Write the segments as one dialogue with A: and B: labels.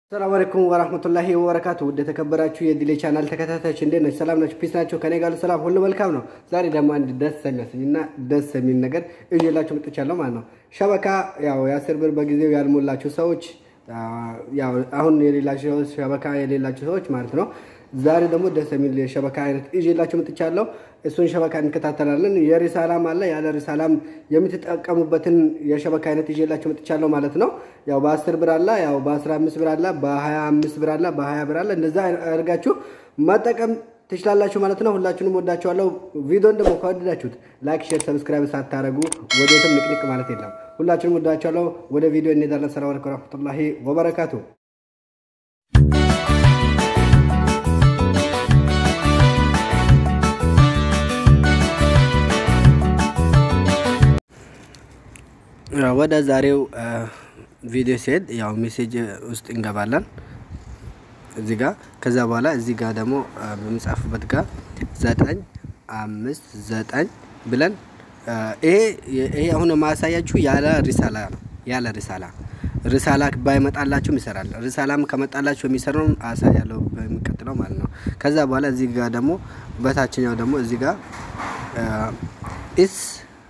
A: ሰላም አለይኩም ወራህመቱላሂ ወበረካቱ። ውድ የተከበራችሁ የዲሌ ቻናል ተከታታዮች እንዴት ናችሁ? ሰላም ናችሁ? ፒስ ናቸው? ከኔ ጋር ሰላም ሁሉ መልካም ነው። ዛሬ ደግሞ አንድ ደስ የሚያሰኝና ደስ የሚል ነገር እዤላችሁ መጥቻለሁ ማለት ነው። ሸበካ ያው የአስር ብር በጊዜው ያልሞላችሁ ሰዎች ያው አሁን የሌላችሁ ሸበካ የሌላችሁ ሰዎች ማለት ነው። ዛሬ ደግሞ ደስ የሚል የሸበካ አይነት እዤላችሁ መጥቻለሁ። እሱን ሸበካ እንከታተላለን። የሪሳላም አለ ያለ ሪሳላም የምትጠቀሙበትን የሸበካ አይነት ይዤላችሁ መጥቻለሁ ማለት ነው። ያው በ10 ብር አለ፣ ያው በ15 ብር አለ፣ በ25 ብር አለ፣ በ20 ብር አለ። እንደዛ አድርጋችሁ መጠቀም ትችላላችሁ ማለት ነው። ሁላችሁንም ወዳችኋለሁ። ቪዲዮን ደግሞ ከወደዳችሁት ላይክ፣ ሼር፣ ሰብስክራይብ ሳታደርጉ ወዴትም ንቅንቅ ማለት የለም። ሁላችሁንም ወዳችኋለሁ። ወደ ቪዲዮ እንሄዳለን። ሰላም አለይኩም ወረህመቱላሂ ወበረካቱ። ወደ ዛሬው ቪዲዮ ሲሄድ ያው ሜሴጅ ውስጥ እንገባለን እዚህ ጋር። ከዛ በኋላ እዚህ ጋር ደግሞ በምጻፍበት ጋር ዘጠኝ አምስት ዘጠኝ ብለን ይሄ ይሄ አሁን የማያሳያችሁ ያለ ሪሳላ ነው። ያለ ሪሳላ ሪሳላ ባይመጣላችሁም ይሰራል። ሪሳላም ከመጣላችሁ የሚሰራውን አሳያለሁ በሚቀጥለው ማለት ነው። ከዛ በኋላ እዚህ ጋር ደግሞ በታችኛው ደግሞ እዚህ ጋር ኢስ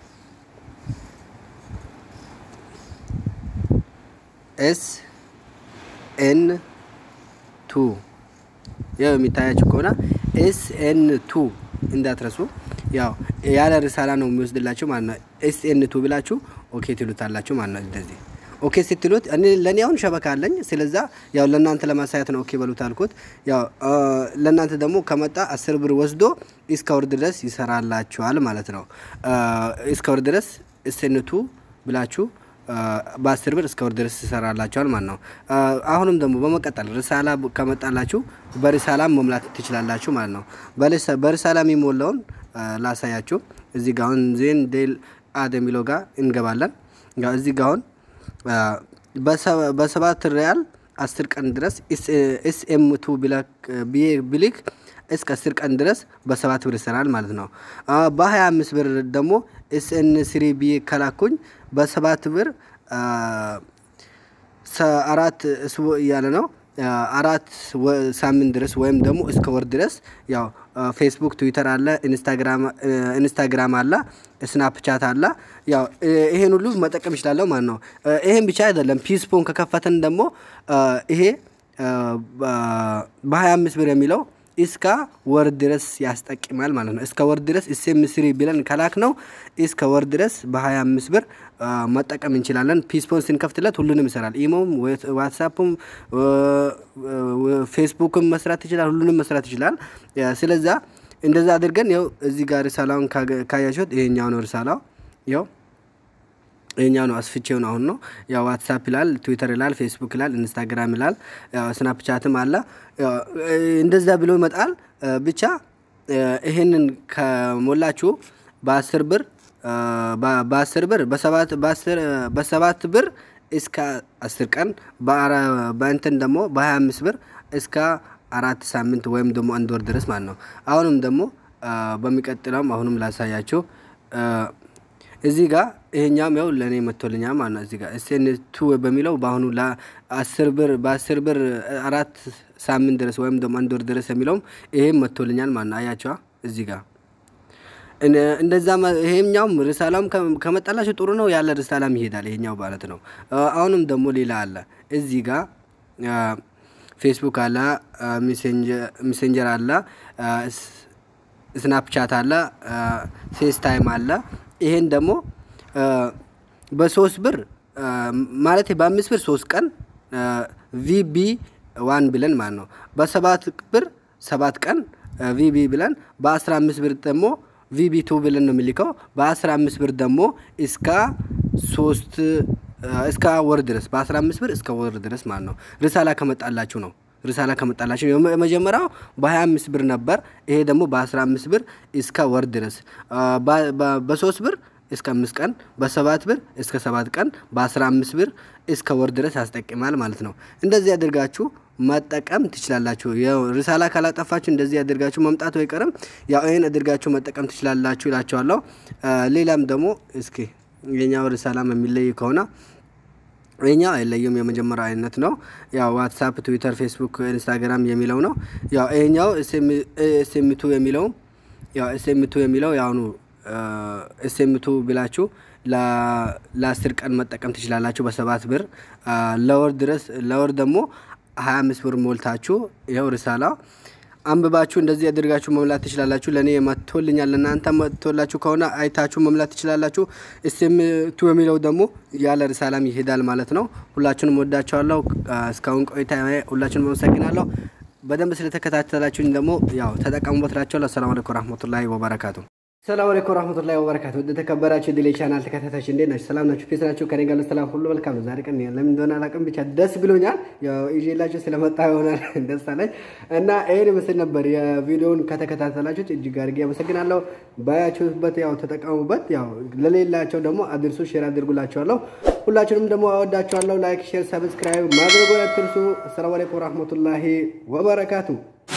A: ኤስ ኤን ቱ ያው የሚታያችሁ ከሆነ ኤስ ኤን ቱ እንዳትረሱ። ያው ያለ ሪሳላ ነው የሚወስድላችሁ ማለት ነው። ኤስ ኤን ቱ ብላችሁ ኦኬ ትሉታላችሁ ማለት ነው። እንደዚህ ኦኬ ስትሉት እኔ ለእኔ አሁን ሸበካ አለኝ። ስለዛ ያው ለእናንተ ለማሳየት ነው ኦኬ በሉት አልኩት። ያው ለእናንተ ደግሞ ከመጣ አስር ብር ወስዶ እስከ ወር ድረስ ይሰራላችኋል ማለት ነው። እስከ ወር ድረስ ኤስ ኤን ቱ ብላችሁ በአስር ብር እስከ ወር ድረስ ይሰራላችኋል ማለት ነው። አሁንም ደግሞ በመቀጠል ሪሳላ ከመጣላችሁ በሪሳላ መሙላት ትችላላችሁ ማለት ነው። በሪሳላ የሚሞላውን ላሳያችሁ። እዚህ ጋ አሁን ዜን ዴል አድ የሚለው ጋር እንገባለን። እዚህ ጋ አሁን በሰባት ሪያል አስር ቀን ድረስ ኤስኤም ቱ ብሊክ እስከ አስር ቀን ድረስ በሰባት ብር ይሰራል ማለት ነው። በሀያ አምስት ብር ደግሞ ኤስኤን ስሪ ቢ ከላኩኝ በሰባት ብር አራት እስቦ እያለ ነው አራት ሳምንት ድረስ ወይም ደግሞ እስከ ወር ድረስ ያው ፌስቡክ፣ ትዊተር አለ፣ ኢንስታግራም አለ፣ ስናፕቻት አለ። ያው ይሄን ሁሉ መጠቀም ይችላለሁ ማለት ነው። ይሄን ብቻ አይደለም። ፒስፖን ከከፈተን ደግሞ ይሄ በ25 ብር የሚለው እስከ ወር ድረስ ያስጠቅማል ማለት ነው። እስከ ወር ድረስ እሴም ስሪ ብለን ከላክ ነው እስከ ወር ድረስ በ25 ብር መጠቀም እንችላለን። ፒስፖን ስንከፍትለት ሁሉንም ይሰራል። ኢሞም፣ ዋትሳፕም፣ ፌስቡክም መስራት ይችላል። ሁሉንም መስራት ይችላል። ስለዛ እንደዛ አድርገን ያው እዚህ ጋር ሪሳላውን ካያችሁት ይሄኛው ነው ሪሳላው ያው ይሄኛው ነው አስፍቼውን አሁን ነው ያው ዋትሳፕ ይላል፣ ትዊተር ይላል፣ ፌስቡክ ይላል፣ ኢንስታግራም ይላል፣ ስናፕቻትም አለ። እንደዛ ብሎ ይመጣል። ብቻ ይሄንን ከሞላችሁ በአስር ብር በአስር ብር በሰባት ብር እስከ አስር ቀን በእንትን ደግሞ በሀያ አምስት ብር እስከ አራት ሳምንት ወይም ደግሞ አንድ ወር ድረስ ማለት ነው። አሁንም ደግሞ በሚቀጥለውም አሁንም ላሳያችሁ እዚህ ጋር ይሄኛም ያው ለእኔ መጥቶልኛል ማለት ነው። እዚህ ጋር ኤስኤን ቱ በሚለው በአሁኑ ለአስር ብር በአስር ብር አራት ሳምንት ድረስ ወይም ደግሞ አንድ ወር ድረስ የሚለውም ይሄም መጥቶልኛል ማለት ነው። አያቸዋ እዚህ ጋር እንደዛ ይሄኛውም ሪሳላም ከመጣላችሁ ጥሩ ነው። ያለ ሪሳላም ይሄዳል ይሄኛው ማለት ነው። አሁንም ደግሞ ሌላ አለ እዚህ ጋር ፌስቡክ አለ፣ ሜሴንጀር አለ፣ ስናፕቻት አለ፣ ፌስ ታይም አለ። ይሄን ደግሞ በሶስት ብር ማለት በአምስት ብር ሶስት ቀን ቪቢ ዋን ብለን ማለት ነው። በሰባት ብር ሰባት ቀን ቪቢ ብለን በአስራ አምስት ብር ደግሞ ቪቢ ቱ ብለን ነው የሚልከው። በአስራ አምስት ብር ደግሞ እስከ ሶስት እስከ ወር ድረስ በአስራ አምስት ብር እስከ ወር ድረስ ማለት ነው። ሪሳላ ከመጣላችሁ ነው ሪሳላ ከመጣላችሁ የመጀመሪያው በ25 ብር ነበር። ይሄ ደግሞ በ15 ብር እስከ ወር ድረስ በሶስት ብር እስከ አምስት ቀን በሰባት ብር እስከ ሰባት ቀን በአስራ አምስት ብር እስከ ወር ድረስ ያስጠቅማል ማለት ነው። እንደዚህ አድርጋችሁ መጠቀም ትችላላችሁ። ያው ሪሳላ ካላጠፋችሁ እንደዚህ አድርጋችሁ መምጣቱ አይቀርም። ያው ይህን አድርጋችሁ መጠቀም ትችላላችሁ እላችኋለሁ። ሌላም ደግሞ እስኪ የኛው ሪሳላም የሚለይ ከሆነ ይሄኛው አይለየም፣ የመጀመሪያው አይነት ነው። ያው ዋትሳፕ፣ ትዊተር፣ ፌስቡክ፣ ኢንስታግራም የሚለው ነው። ያው ይሄኛው ኤስኤምቱ የሚለው ያው ኤስኤምቱ የሚለው ያውኑ ኤስኤምቱ ብላችሁ ለአስር ቀን መጠቀም ትችላላችሁ በሰባት ብር ለወር ድረስ ለወር ደግሞ ሀያ አምስት ብር ሞልታችሁ ይኸው ርሳላ አንብባችሁ እንደዚህ አድርጋችሁ መምላት ትችላላችሁ። ለእኔ መጥቶልኛል። ለእናንተ መጥቶላችሁ ከሆነ አይታችሁ መምላት ትችላላችሁ። ኤስኤምቱ የሚለው ደግሞ ያለ ርሳላም ይሄዳል ማለት ነው። ሁላችሁንም ወዳቸዋለሁ። እስካሁን ቆይታ ሁላችሁንም አመሰግናለሁ። በደንብ ስለተከታተላችሁኝ ደግሞ ያው ተጠቀሙበት ላቸዋለሁ። አሰላሙ አለይኩም ወረህመቱላሂ ወበረካቱ። ሰላም አለይኩም ወራህመቱላሂ ወበረካቱ። ወደ ተከበራችሁ ድሌ ቻናል ተከታታዮች እንዴት ናችሁ? ሰላም ናችሁ? ፒስ ናችሁ? ከኔ ጋር ሰላም ሁሉ መልካም ነው። ዛሬ ቀን ለምን እንደሆነ አላውቅም፣ ብቻ ደስ ብሎኛል። ያው ይዤላችሁ ስለመጣ ይሆናል ደስ አለኝ እና ይሄን ምስል ነበር። የቪዲዮውን ከተከታተላችሁት እጅግ አድርጌ አመሰግናለሁ። ባያችሁበት ያው ተጠቀሙበት። ያው ለሌላቸው ደግሞ አድርሱ፣ ሼር አድርጉላቸዋለሁ። ሁላችሁንም ደግሞ አወዳቸዋለሁ። ላይክ፣ ሼር፣ ሰብስክራይብ ማድረጉን አትርሱ። አሰላሙ አለይኩም ወራህመቱላሂ ወበረካቱ